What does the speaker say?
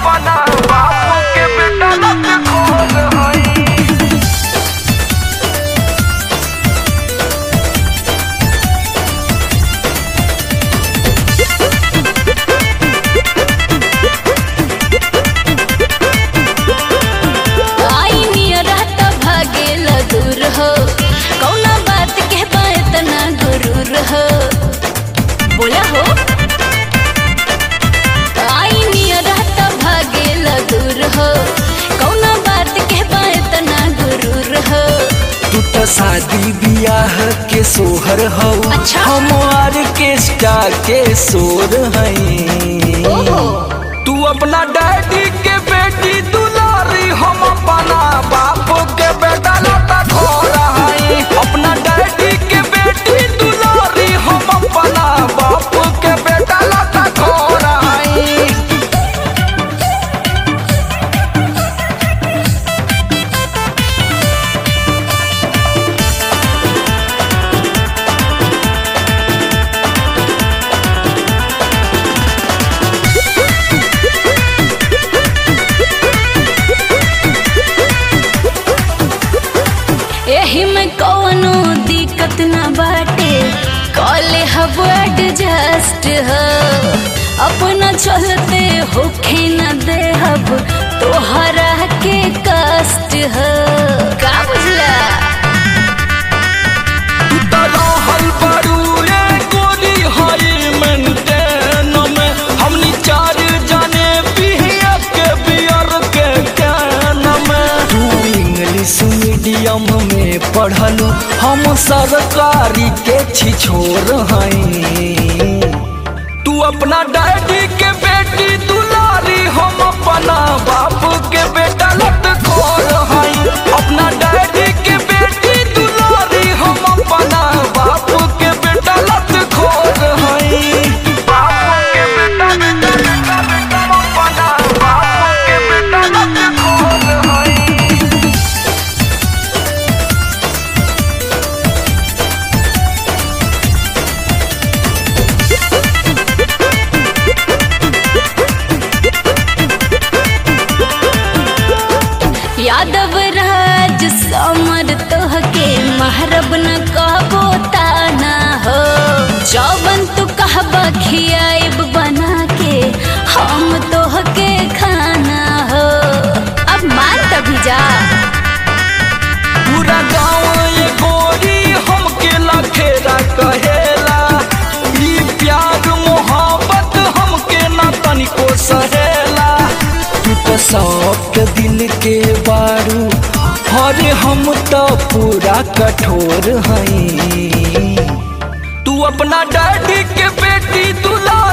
अपना बाप के बेटा लत खोर हई आई नियरा त भागेल दूर हो कौना बात के बात ना गुरूर हो बोला हो आई नियरा त भागेल दूर हो कौना बात के बात ना गुरूर हो तू तो शादी बियाह के सोहर हौ अच्छा। हम ऑर्केस्ट्रा के सोर हई ओहो तू अपना डैडी के बेटी दुलारी हम अपना बाप के बेटा लता खोर हई अपना डैडी के बेटी दुलारी हम अपना बाप के बेटा लता खोर हई एही में कौनो दिक्कत ना बाटे कॉले हब एडजस्ट हो अपना चलते होखे न दे हब तोहरा के कष्ट हो का बुझला रहल बड़ू रे गोरी हई मेंटेन में हमनी चार जाने पिहिया के बियर के कैन में तू इंग्लिश मीडियम में पढ़लू हम सरकारी के छिछोर हई तू अपना डैडी के बेटी दुलारी हम अपना बाप के बेटा लत खोर हई अपना डैडी के बेटी दुलारी हम अपना बाप के बेटा लत खोर हई बाप के बेटा बेटा बेटा बेटा अपना बाप के बेटा लत खोर हई यादव राज समर तोहके महरब न कहबो ताना हो जौवन तू कहबा खियाइब बना के हम तोहके खाना हो अब मान तभी जा पूरा गाँव ये गोरी हमके लखेरा कहेला ई प्यार मोहब्बत हमके ना तनिको सहेला तू तो सबके दिल के बारू अरे हम तो पूरा कठोर हई तू अपना डैडी के बेटी दुला